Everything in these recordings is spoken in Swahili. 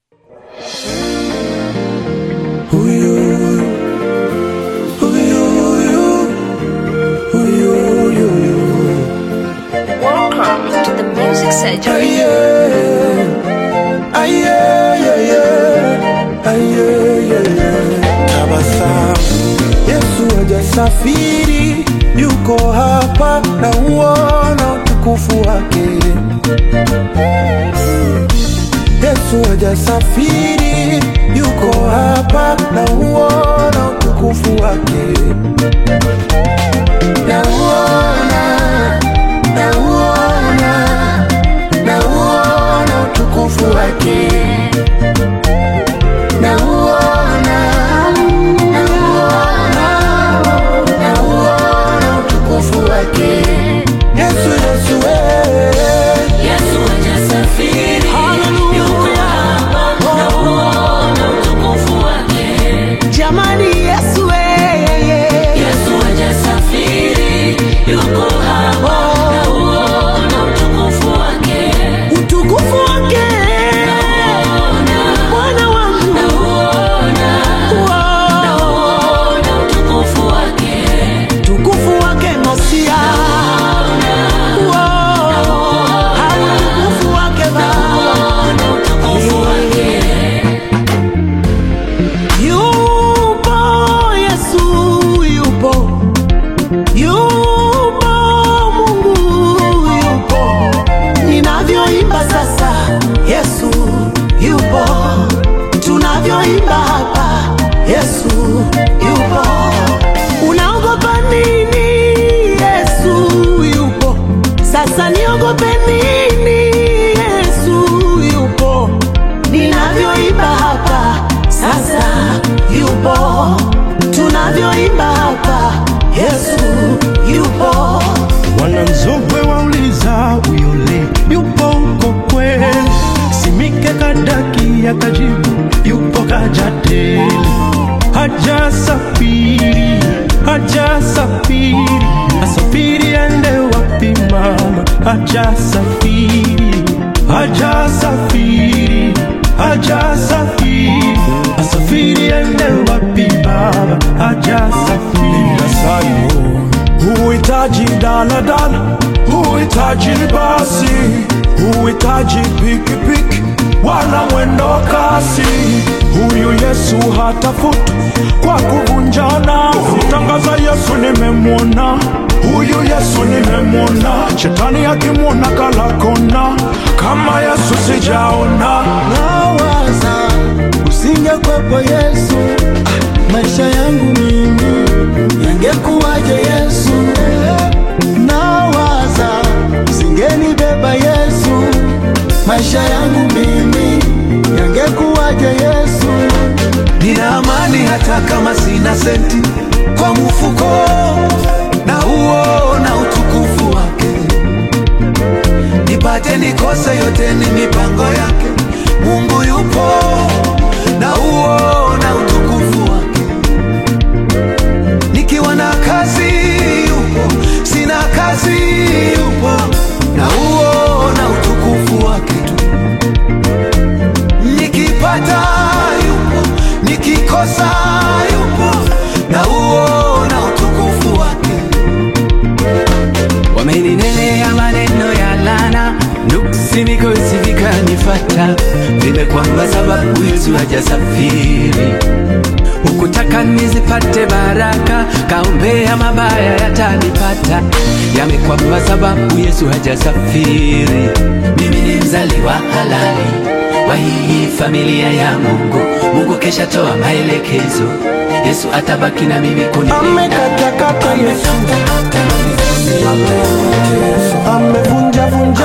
Welcome to the Music Surgery. Tabasamu, Yesu hajasafiri, yuko hapa na uona utukufu wake. Yesu hajasafiri, yuko hapa na uona utukufu wake. Nauona, nauona, nauona utukufu wake. Nauona, nauona, nauona utukufu wake. Yesu, Yesu, eh. Yesu hajasafiri, yuko hapa, nauona utukufu wake. Jamani Yesu yeye Yesu hajasafiri, yuko hapa, nauona utukufu wake. utukufu wake Bwana wangu Nauona, Wow. nauona utukufu wake. utukufu wake Mosia Wow. Au utukufu wake Baba Nauona utukufu wake. Yupo Yesu yupo Yupo Mungu yupo Ninavyoimba sasa Yesu yupo Tunavyoimba hapa Yesu yupo Unaogopa nini Yesu yupo Sasa niogope nini Yesu yupo Ninavyoimba hapa sasa yupo Tunavyoimba hapa Yesu yupo Wananzogwe wauliza uyole yupo uko kweli, Simike Kadaki akajibu yupo Kajateli, hajasafiri hajasafiri, asafiri ende wapi mama? Hajasafiri hajasafiri hajasafiri, asafiri ende wapi baba? Hajasafiri Huhitaji daladala, huhitaji basi, huhitaji pikipiki wala mwendo kasi. Huyu Yesu hatafuti kwa kuvunjana. Tangaza Yesu nimemwona, huyu Yesu nimemwona. Shetani akimwona kala kona, kama Yesu sijaona. nawaza usingekwepo Yesu, ah, maisha yangu mimi yangekuwaje Yesu? Nawaza usingenibeba Yesu, maisha yangu mimi yangekuwaje Yesu? Nina amani hata kama sina senti kwa mfuko, na uona utukufu wake. Nipate nikose, yote ni mipango yake. Mungu yupo, na uona utukufu wake. Nikiwa na kazi yupo, sina kazi yupo, na uona utukufu wake tu nikipata yupo, nikikosa yupo, na uona utukufu wake. wameninenea maneno ya lana nuksi mikosi vikanifata vimekwamba sababu yesu hajasafiri hukutaka nizipate baraka kaombea mabaya yatanipata yamekwamba sababu yesu hajasafiri mimi ni mzaliwa halali wa hii familia ya mungu mungu kesha toa maelekezo yesu atabaki na mimi kunilinda Amekatakata Yesu, amevunja vunja,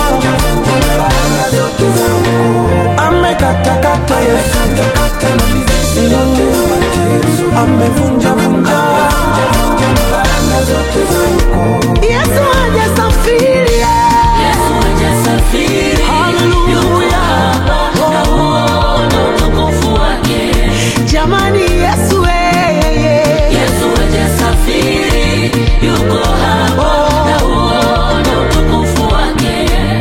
amekatakata Yesu, amevunja vunja. Yesu hajasafiri Yesu hajasafiri, yuko hapa, nauona utukufu wake. Jamani Yesu yeye Yesu hajasafiri, yuko hapa, nauona utukufu wake.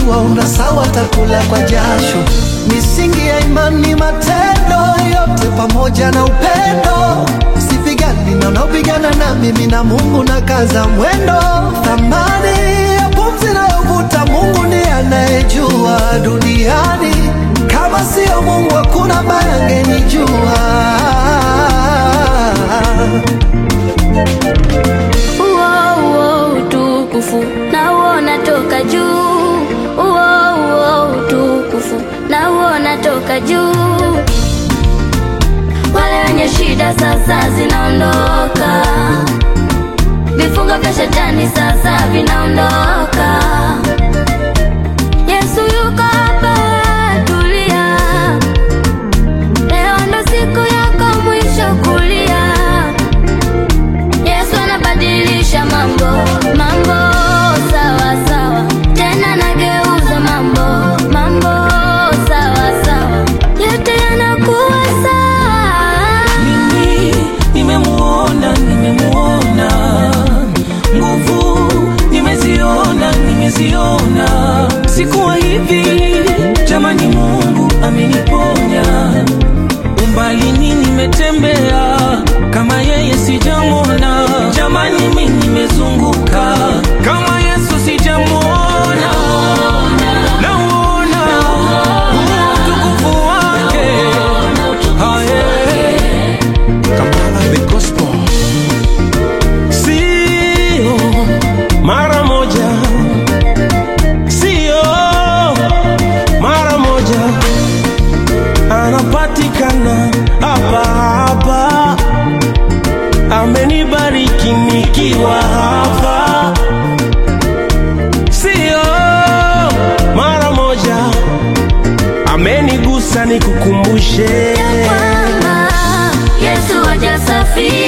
waona sawa takula kwa jasho. Misingi ya imani, matendo yote pamoja na upendo. Sipigani na unaopigana na mimi na Mungu na kaza mwendo. Thamani ya pumzi nayovuta Mungu ndiye anayejua duniani. Kama sio Mungu hakuna ambaye angenijua. Uo, uo, utukufu na uona toka juu. Uo, uo, utukufu na uona toka juu. Wale wenye shida sasa zinaondoka, vifungo vya shetani sasa vinaondoka. Yesu yuko hapa, tulia. Leo ndo siku yako mwisho kulia. Yesu anabadilisha mambo, mambo sawa sawa, tena nageuza mambo, mambo sawa sawa, yote yanakuwa sawa. mimi nimemuona nimemuona nguvu nimeziona nimeziona sikuwa hivi jamani mungu ameniponya umbalini nimetembea kama yeye sijamwona jamani mi nimezunguka kama yesu sijamwona nauona utukufu wake Aye. Kampala the gospel. Sio mara moja, sio mara moja, anapatikana hapa hapa, amenibariki nikiwa hapa, sio mara moja, amenigusa nikukumbushe kwamba Yesu hajasafiri